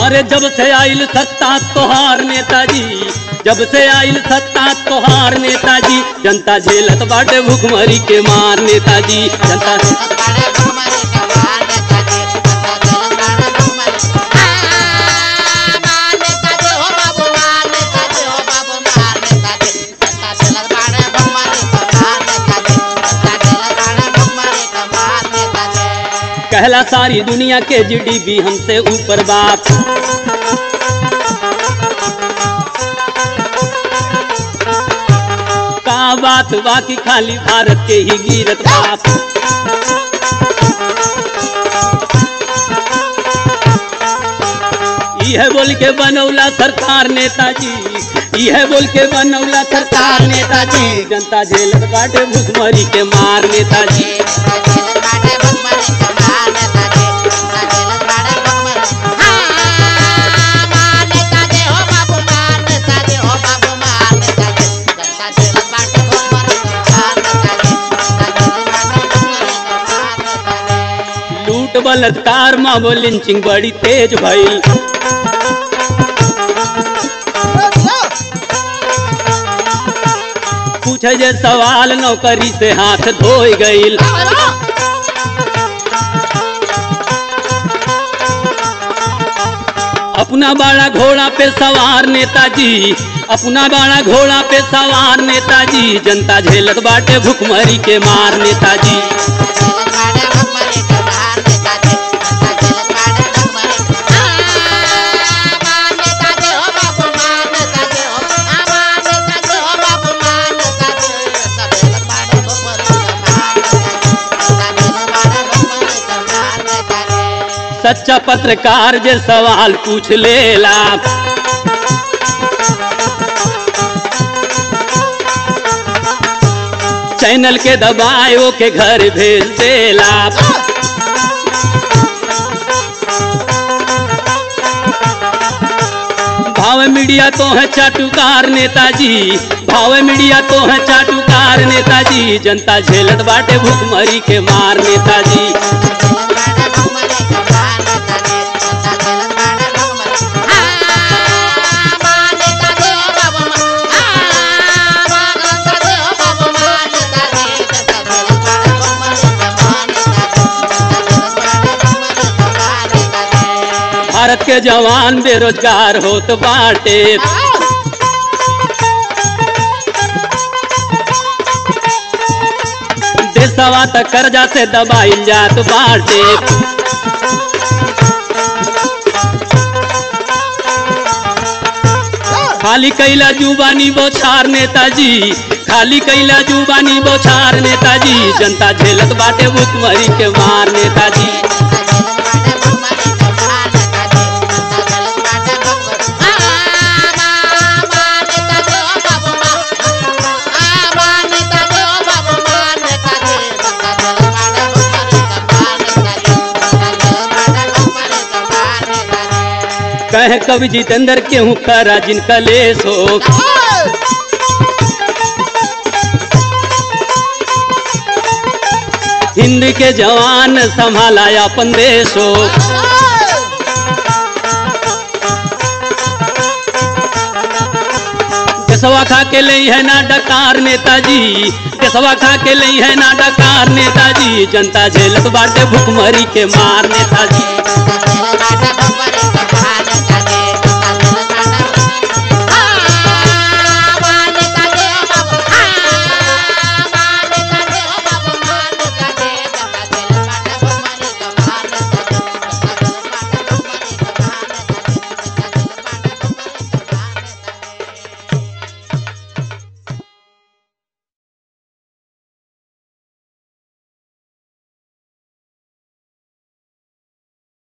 अरे जब से आइल सत्ता तोहार नेताजी जब से आइल सत्ता तोहार नेताजी जनता झेलत बाटे भूखमरी के मार नेताजी जनता कहला सारी दुनिया के जीडीपी हमसे ऊपर बाप का बात बाकी खाली भारत के ही गिरत बाप यह बोल के बनौला सरकार नेताजी यह बोल के बनौला सरकार नेताजी जनता झेलत बाटे भूखमरी के मार नेताजी लूट बलात्कार मामो लिंचिंग बड़ी तेज भइल पूछे जे सवाल नौकरी से हाथ धोई गईल अपना बड़ा घोड़ा पे सवार नेताजी अपना बड़ा घोड़ा पे सवार नेताजी जनता झेलत बाटे भुखमरी के मार नेताजी सच्चा पत्रकार जे सवाल पूछ लेला चैनल के दबाए के घर भेज देला भाव मीडिया तो है चाटुकार नेताजी भाव मीडिया तो है चाटुकार नेताजी जनता झेलत बाटे भूखमरी के मार नेताजी भारत के जवान बेरोजगार होत बाटे देशवा त कर्जा से दबाइल जात बाटे खाली कैला जुबानी बोछार नेताजी खाली कैला जुबानी बोछार नेताजी जनता झेलत बाटे भूखमरी के मार नेताजी कहे कवि जितेंद्र केहू करा जिनका लेस हो हिंद के जवान संभाला अपन देश हो देशवा खा के लई है ना डकार नेताजी देशवा खा के लई है ना डकार नेताजी जनता झेलत बाटे भूखमरी के मार नेताजी